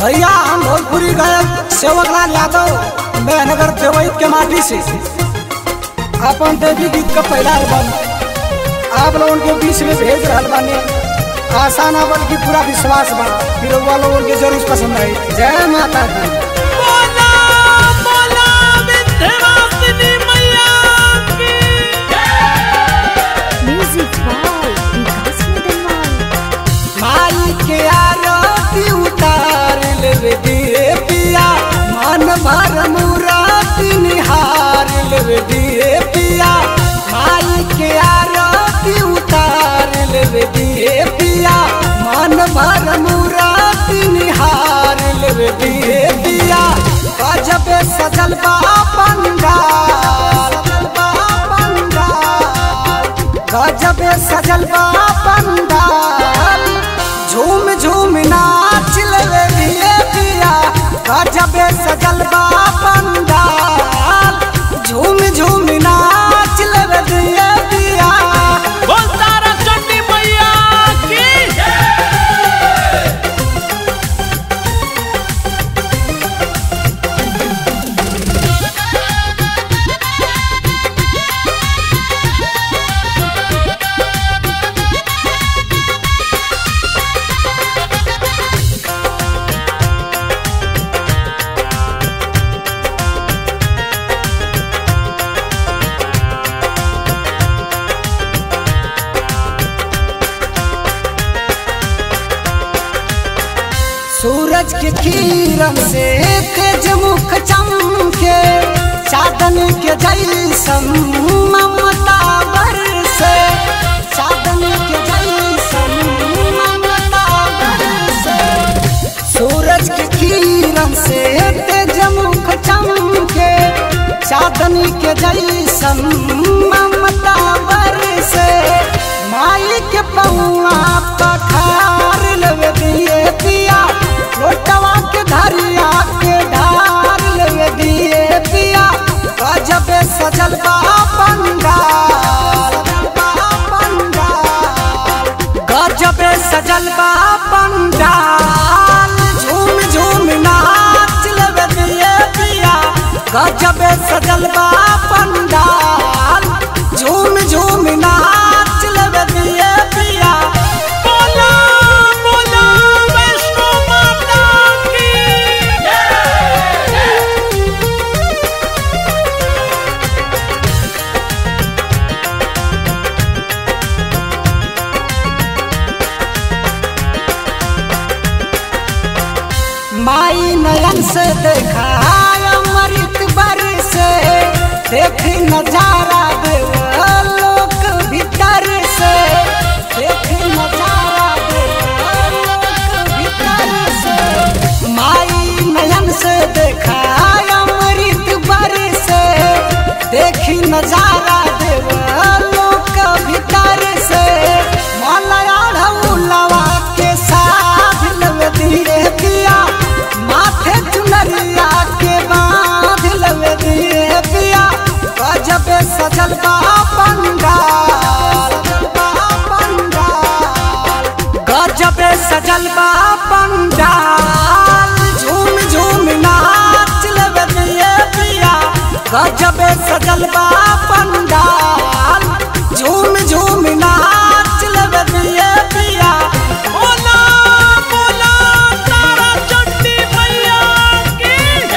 भैया हम भोजपुरी गायक सेवकलाल यादव मेहनगर देवैत के माटी से अपन देवी गीत का पहला एल्बम आप लोगों के बीच में भेज रहा बानी आशा ना बल्कि पूरा विश्वास बा फिर लोगों के जरूर पसंद आई जय माता दी बोला बोला विंध्यवासिनी मैया की Music by Vikas Madanwal. माई के आरती उतार लेवे दिए पिया मन भर मुराती निहार लेवे दिए पिया माई के आरती उतार लेवे दिए पिया मन भर मुराती निहार लेवे दिए पिया गजब सजल बा पंडाल सजल बा पंडाल गजब सजल बा पंडाल झूम झूम नाच लेवे दिए पिया गजब सजल बा पंडाल झूम झूम नाच लेवे दिए पिया बोल तारा चंडी मैया की सूरज के किरण से तेज मुख चमके चादन के जैसन ममता बरसे चादन के जैसन ममता बरसे सूरज के किरण से तेज मुख चमके चादन के जैसन ममता बरसे माई के पौआ पखार लेवे दिए पिया लोटवा के धरिया के ढार लेवे दिए पिया गजब सजल बा पंडाल बा पंडाल गजब सजल बा पंडाल झूम झूम नाच लेवे दिए पिया गजब सजल बा पंडाल झूम झूम नाच लेवे दिए पिया बोला बोला वैष्णो माता की माई नयन से देखा अमृत बरसे देखी नजारा देवलोक भीतर से देखी नजारा देवलोक भीतर से माई नयन से देखा अमृत बरसे देखी नजारा देवलोक भीतर से मलया ढौलवा के साथ लव दिए पिया माथे चुनरिया के बांध लव दिए पिया गजब सजल बा पंडाल बा पंडाल गजब सजल बा पंडाल झूम झूम नाच लव दिए पिया गजब सजल बा पंडाल झूम झूम नाच लव दिए पिया बोला बोला तारा चंडी मैया की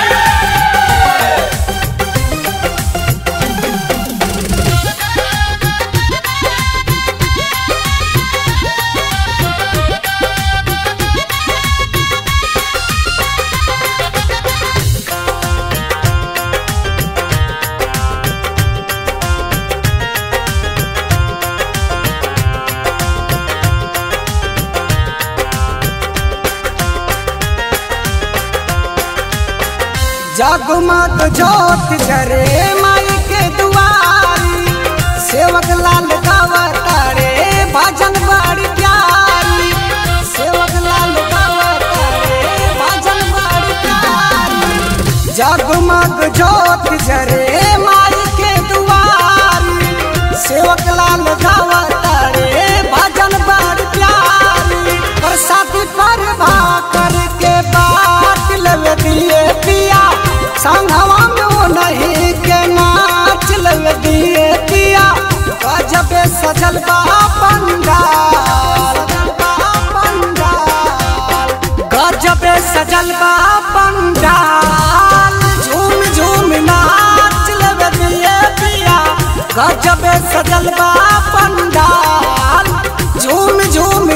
जगमग जोत जरे माई के दुआरी सेवक लाल गावतारे भजन बड़ी प्यारी सेवक लाल गावतारे भजन बड़ी प्यारी जगमग जोत जरे माई के दुआरी सेवक लाल गावतारे भजन बड़ी प्यारी प्रसाद पर भाकर के बाद नहीं के नाच लग दिए पिया गजबे सजल बा पंडाल पंडाल गजबे सजल बा पंडाल झूम झूम नाच लग दिए पिया गजबे सजल बा पंडाल झूम झूम